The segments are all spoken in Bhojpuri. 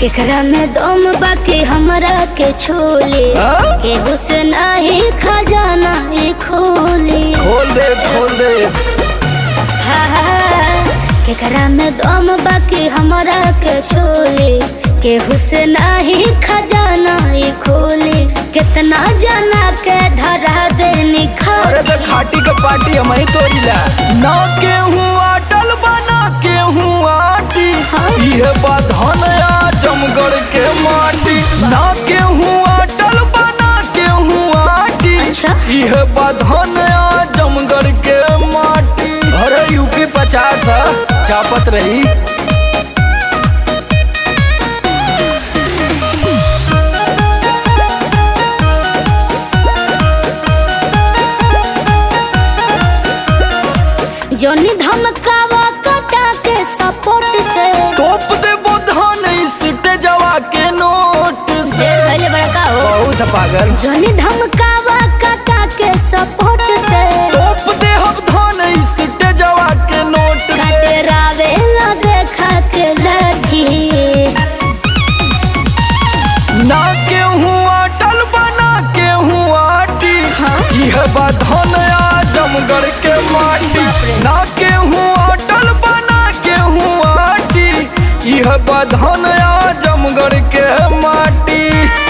केकरा में दम बाकी हमरा के छोले हाँ? केहू से नाही खजाना ही खोले खोल दे खोल दे हा, हा, केकरा में दम बाकी हमरा के छोले केहू से नाही खजाना ही खोले कितना जाना के धरा दे अरे निखार तो खाटी के पार्टी हम ही तोड़ीला ना केहूँ आटल बना केहूँ आटी हाँ? ये बाधन जमगढ़ के माटी ना केहूँ आटल बना केहूँ आटी अच्छा। ये बाधन जमगढ़ के माटी अरे यूपी पचास चापत रही जोनी धमकावा कटा के सपोर्ट से टोप दे बोधान सिटे जवा के नोट से देर भइले बड़का हो बहुत पागल जोनी धमकावा कटा के सपोर्ट से टोप दे हम धान सिटे जवा के नोट से कटरावे ला देखा के लगी ना केहूँ आटल बना केहूँ आटी हाँ? यह बाधन जमगढ़ के माटी ना केहूँ आटल बना केहूँ आटी यह बाधन जमगढ़ के माटी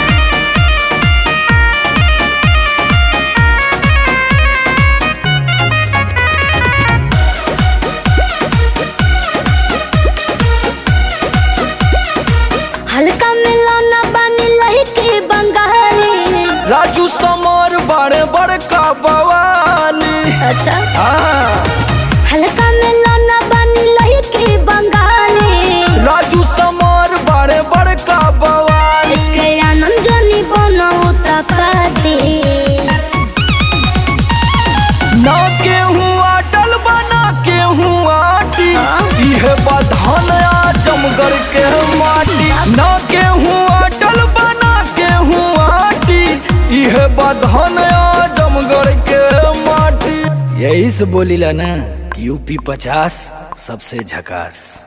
हल्का मिलाना बनी लही के बंगाली राजू समर बड़े बड़का बवाली अच्छा हाँ हल्का मिलाना बनी लही के बंगाली राजू समर बड़े बड़का बवाली इसके आनंद जोनी बनो तपाती ना केहूँ आटल बना केहूँ आटी हाँ? यह बधान जमगढ़ के माटी ना केहूँ आटल बना केहूँ आटी यह बधान जमगढ़ के माटी यही से बोलीला ना कि यूपी पचास सबसे झकास